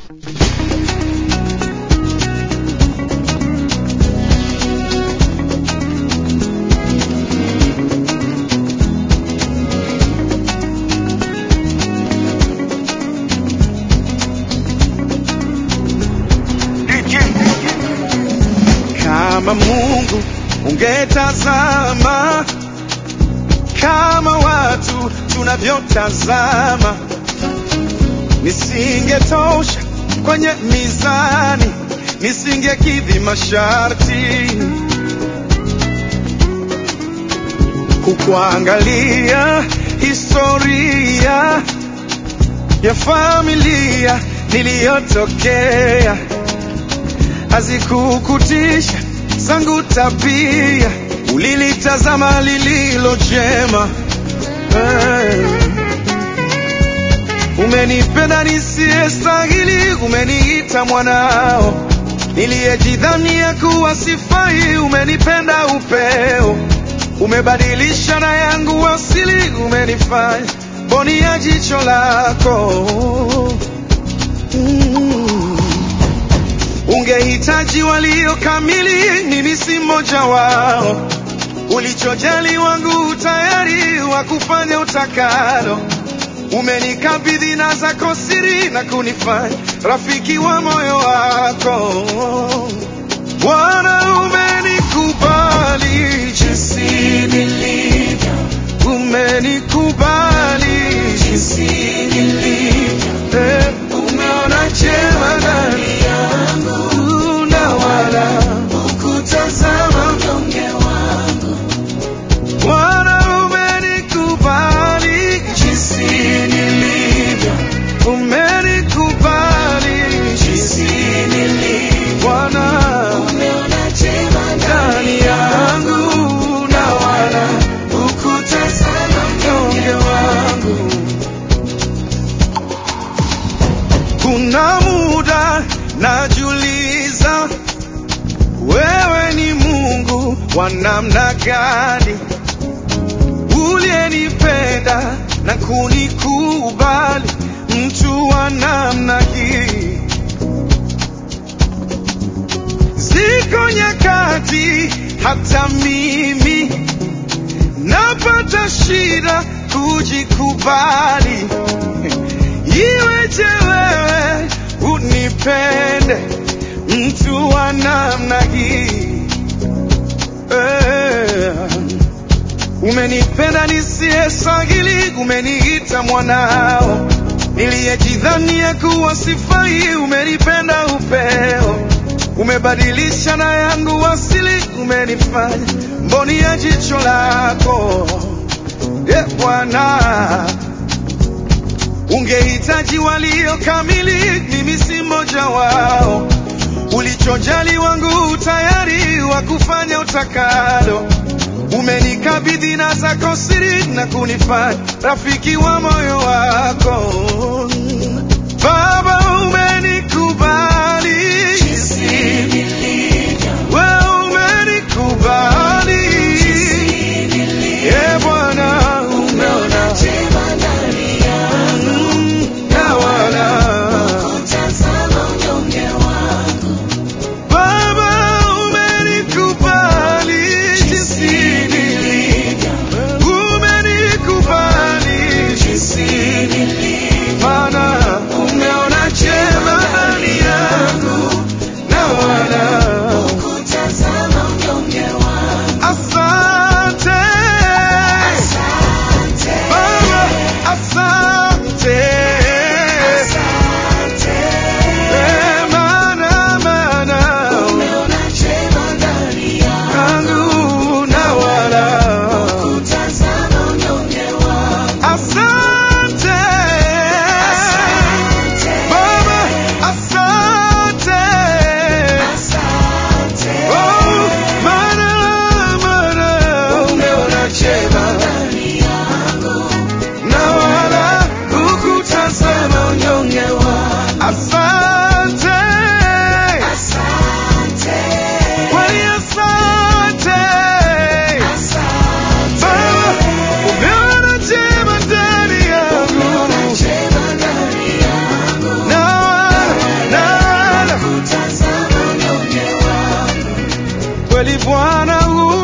Kama Mungu ungetazama kama watu tunavyotazama, nisingetosha kwenye mizani, nisingekidhi masharti. Kukuangalia historia ya familia niliyotokea hazikukutisha zangu tabia, ulilitazama lililo jema. Eh, Umenipenda nisiyestahili, umeniita mwanao, niliyejidhania kuwa sifai, umenipenda upeo, umebadilisha na yangu asili, umenifanya mboni ya jicho lako mm. Ungehitaji walio kamili, mimi si mmoja wao. Ulichojali wangu tayari wa kufanya utakalo. Umenikabidhi na zako siri na kunifanya rafiki wa moyo wako. Bwana, umenikubali jinsi nilivyo, umenikubali jinsi nilivyo, eh, umeona chema ndani yangu na wala hukutazama unyonge wangu. Bwana, umenikubali jinsi nilivyo, umenikubali jinsi nilivyo. Bwana, umeona chema ndani yangu na wala hukutazama unyonge wangu. Kuna muda najiuliza, wewe ni Mungu wa namna gani, uliyenipenda na kunikubali, mtu wa namna hii. Ziko nyakati hata mimi napata shida kujikubali. Iweje wewe unipende mtu wa namna hii eh. Umenipenda nisiyestahili, umeniita mwanao, niliyejidhania kuwa sifai, umenipenda upeo, umebadilisha na yangu asili, umenifanya mboni ya jicho lako e Bwana. Ungehitaji walio kamili, mimi si mmoja wao. Ulichojali wangu tayari wa kufanya utakalo. Umenikabidhi na zako siri na kunifanya rafiki wa moyo wako. Baba, umenikubali jinsi nilivyo, wewe umenikubali e Bwana, umeona chema ndani yangu na wala Baba, umenikubali jinsi nilivyo, umenikubali jinsi nilivyo. maana